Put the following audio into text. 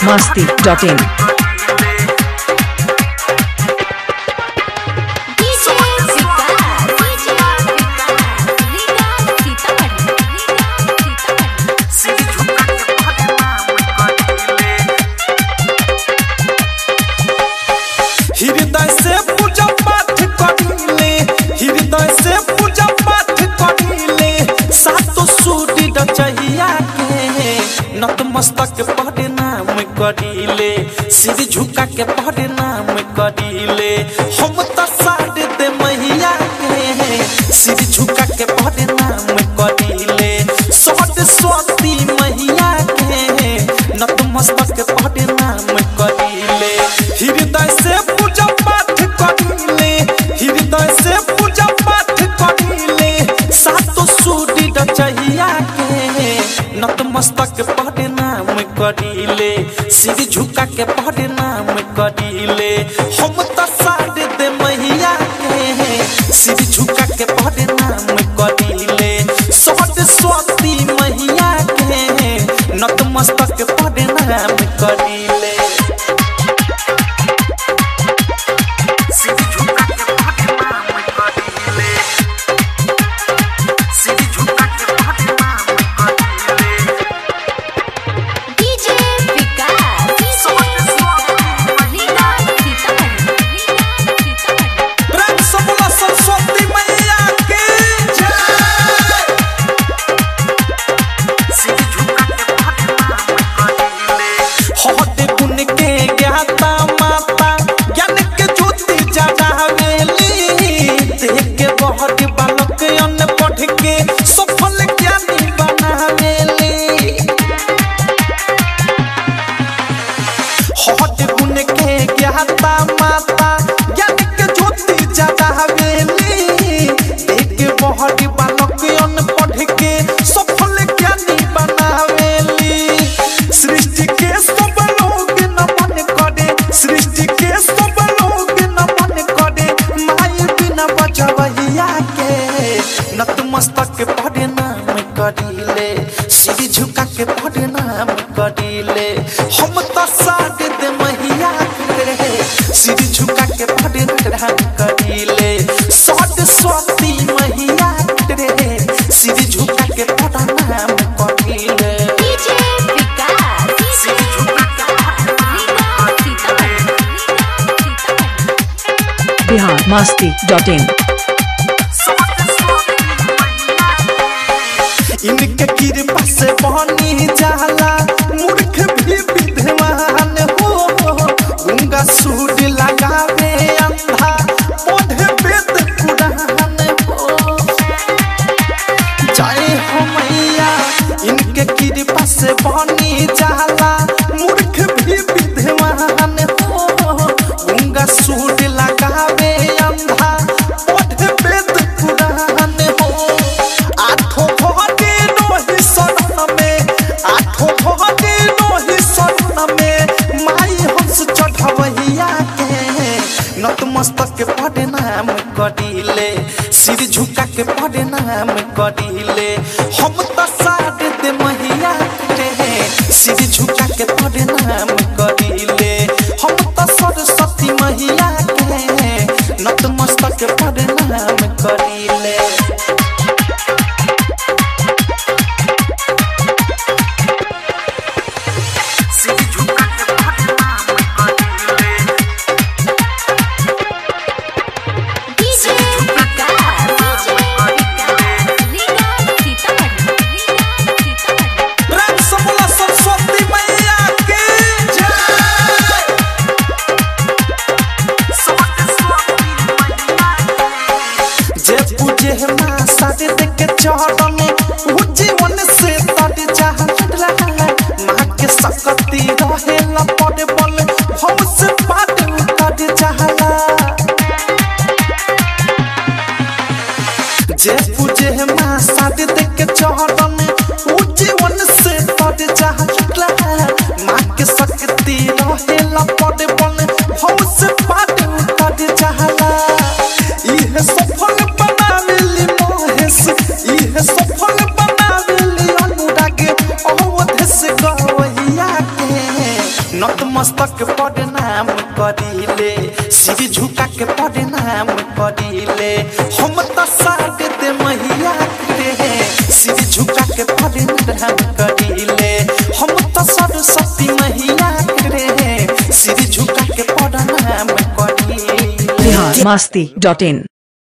masti.in. DJ Vikas, DJ Vikas, Liga Sitamarhi, Liga Sitamarhi. हृदय से पूजा पाठ करिले हृदय से पूजा पाठ करिले सातो सूर्य रचैया के नतमस्तक पढ़े नाम करिले सिर झुका के पढ़े नाम करिले हम तो सारे दे मैया के सिर झुका के पढ़े नाम करिले सरस्वती मैया के नतमस्तक पढ़े नाम करिले हृदय से पूजा पाठ करिले हृदय से पूजा पाठ करिले सातो सूर्य रचैया के नतमस्तक पढ़े नाम करिले सिर झुका के पढ़े नाम करिले हम तो सारे दे मैया के सिर झुका के पढ़े नाम करिले सरस्वती मैया के नतमस्तक पढ़े नाम करिले सिर झुका के पढ़े नाम करिले सिर झुका के पढ़े नाम करिले DJ Vikas, DJ Vikas, Liga Sitamarhi, Liga Sitamarhi. प्रेम से बोला सरस्वती मैया की जय सिर झुका के पढ़े नाम करिले हटे गुण के ज्ञाता माता ज्ञान के ज्योति जगावेली देख के बहुत बालक अन्न पढ़ के सफल ज्ञानी बनावेली हट गुण के ज्ञाता माता ज्ञान के ज्योति जगावेली देख के बहुत बालक अन्न पढ़ के सफल ज्ञानी बनावेली सृष्टि के सब लोग नमन करे सृष्टि के सब लोग नमन करे माई बिना बजवैया के नतमस्तक पढ़े नाम करिले सिर झुका के पढ़े नाम करिले हम तो साथ दे मैया के सिर झुका के पढ़े नाम करिले सरस्वती मैया के सिर झुका के पढ़े नाम करिले DJ Vikas, DJ Vikas, Liga Sitamarhi, Liga Sitamarhi. Bihar masti.in. इनके कृपा से बनी जाला मूर्ख भी विद्वान हो गंगा सूट लगावे अंधा पढ़े वेद कुरान हो जय हो मैया इनके कृपा से बनी जाला मूर्ख भी विद्वान हो गंगा सूट लगावे अंधा पढ़े वेद कुरान हो आठों भगते नोहि शरण में आठों भगते नोहि शरण में माई हंस चढ़वैया के नतमस्तक के पढ़े नाम करिले सिर झुका के पढ़े नाम करिले हम तो सारे दे मैया के सिर झुका के पढ़े नाम करिले हम तो सरस्वती मैया के नतमस्तक के पढ़े नाम करिले सिर झुका के पढ़े नाम करिले DJ Vikas, DJ Vikas, Liga Sitamarhi, Liga Sitamarhi. प्रेम से बोला सरस्वती मैया की जय जे पूजे माँ सारे देख के चढ़न वो जीवन से तट चाहला माँ के सकती रहे लपट बल हम से पाट उतर चाहला जे पूजे माँ सारे देख के चढ़न वो जीवन से तट चाहला माँ के सकती रहे लपट बल हम से पाट उतर चाहला इहे सफल बनावेली महेश इहे सफल बनावेली अनुराग अवध से गवैया के नतमस्तक प्रणाम करिले सिर झुका के प्रणाम करिले हम त साथ दे मैया के सिर झुका के प्रणाम करिले हम त सरस्वती मैया के सिर झुका के प्रणाम करिले बिहार मस्ती डॉट इन